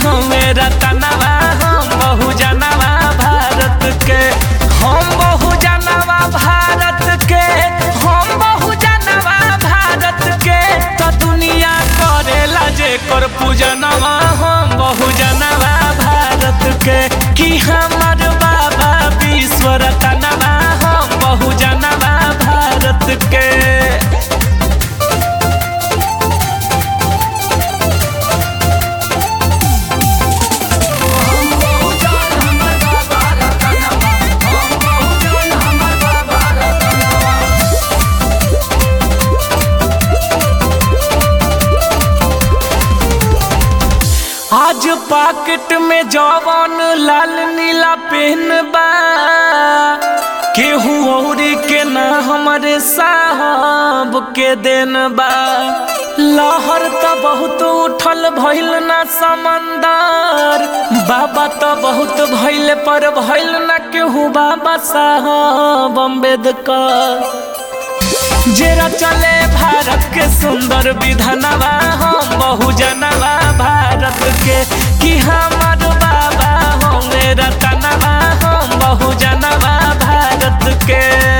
हमें रतनवा हम बहु जनवा भारत के हम बहु जनवा भारत के हम बहु जनवा भारत के तो दुनिया करेला जे कर पूजनवा हम बहु जनवा भारत के कि हमर बाबा विश्व रतनवा हम बहु जनवा भारत के आज पॉकेट में जवन लाल नीला पेन बा केहू औरी के ना हमारे साहब के देन बा लहर त बहुत उठल भइल ना समंदर बाबा त बहुत भइल पर भइल ना केहू बाबा साहब अम्बेडकर जेरा चले भारत के सुंदर विधानवा हम बहु जनवा भारत के कि हमर बाबा हो मेरा तनवा हम बहु जनवा भारत के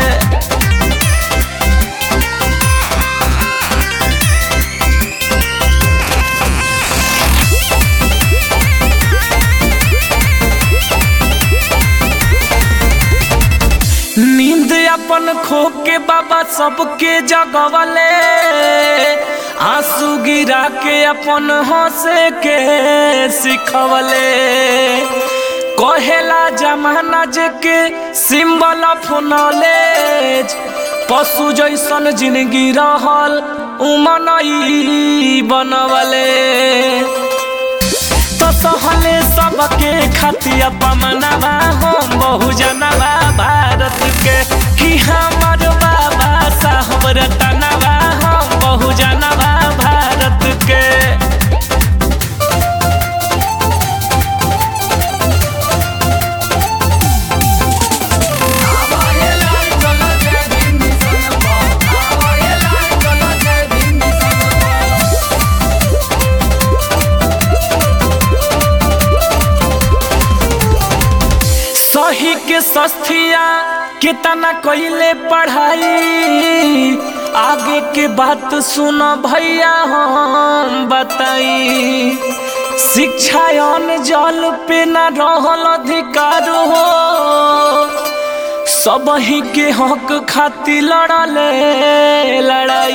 नींद अपन खो के बाबा सबके जगवले आंसू गिरा के अपन हंसे के सिखवले कहेला जमाना जे के सिंबल ऑफ नॉलेज पशु जैसन जिंदगी रहल उमनई बनवले तो सहले सबके खतिया पमनवा हम बहु जनवा भारत के कि हमर बाबा साहब रतनवा हम बहु जनवा भारत के सही के सस्तिया कितना कइले पढ़ाई आगे के बात सुन भैया हम बताई शिक्षा अन जल पे न रहल अधिकार हो सब ही के हक खातिर लड़ले लड़ाई